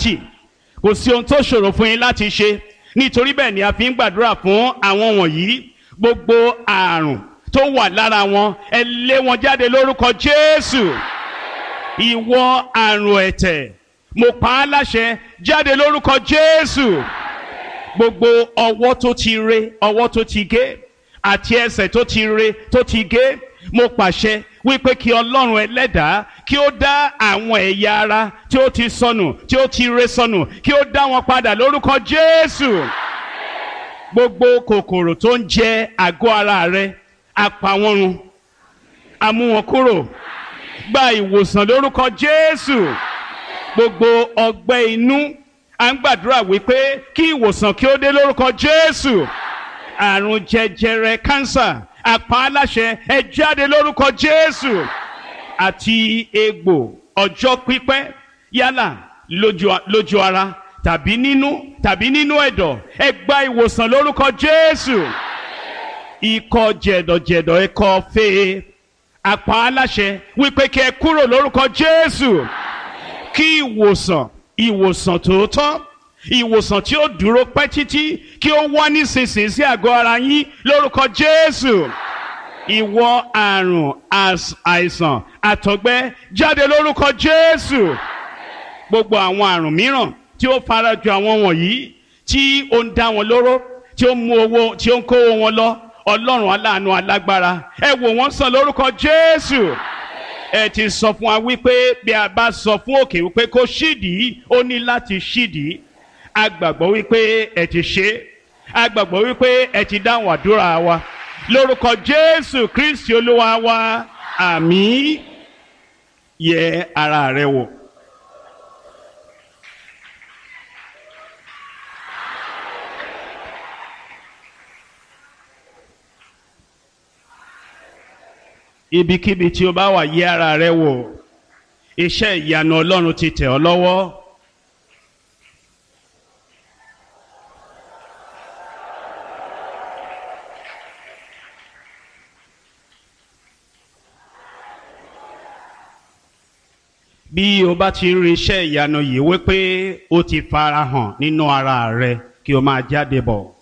dàwátì kò sí ohun tó ṣòro fún yín láti ṣe nítorí bẹ́ẹ̀ ni a fi ń gbàdúrà fún àwọn wọ̀nyí gbogbo àrùn tó wà lára wọn ẹ lé wọn jáde lórúkọ Jésù ìwọ àrùn ẹ̀tẹ̀ mo pa á láṣẹ jáde lórúkọ Jésù gbogbo ọwọ́ tó ti re ọwọ́ tó ti gé àti ẹsẹ̀ tó ti re tó ti gé mo pàṣẹ wípé kí ọlọ́run ẹlẹ́dàá kí ó dá àwọn ẹ̀yà ara tí ó ti sọnù tí ó ti re sọnù kí ó dá wọn padà lórúkọ Jésù gbogbo kòkòrò tó ń jẹ àgọ́ ara rẹ apá wọn run a mú wọn kúrò gba ìwòsàn lórúkọ Jésù gbogbo ọgbẹ́ inú à ń gbàdúrà wípé kí ìwòsàn kí ó dé lórúkọ Jésù àrùn jẹjẹrẹ kánsà àpá aláṣẹ ẹ jáde lórúkọ Jésù àti egbò ọjọ́ pípẹ́ yálà lójú lójú ara tàbí nínú tàbí nínú ẹ̀dọ̀ ẹ gba ìwòsàn lórúkọ Jésù ikọ́ jẹ̀dọ̀jẹ̀dọ̀ ẹ̀kọ́ fèé àpá aláṣẹ wípé kí ẹ kúrò lórúkọ Jésù kí ìwòsàn ìwòsàn tòótọ́ ìwòsàn tí ó dúró pẹ́ títí kí ó wá nísinsìnyí sí àgọ́ ara yín lórúkọ Jésù ìwọ àrùn àìsàn àtọ̀gbẹ jáde lórúkọ Jésù gbogbo àwọn àrùn mìíràn tí ó farajọ àwọn wọ̀nyí tí ó ń dá wọn lóró tí ó ń mú owó tí ó ń kówó wọn lọ Ọlọ́run aláàánú alágbára ẹ wò wọ́n sàn lórúkọ Jésù ẹ ti sọ fún wa wípé bí a bá sọ fún òkè wípé kó ṣídìí ó ní láti ṣídìí a gbàgbọ́ wípé ẹ ti ṣe a gbàgbọ́ wípé ẹ ti dáhùn àdúrà wa lórúkọ Jésù Kristi Olúwa wa àmín yẹ ara rẹ wò. ibikíbi tí o bá wà yẹ ara rẹ wò iṣẹ́ ìyanu Ọlọ́run ti tẹ̀ ọ́ lọ́wọ́. bí o bá ti rí iṣẹ́ ìyanu yìí wípé ó ti farahàn nínú ara rẹ kí o máa jáde bọ̀.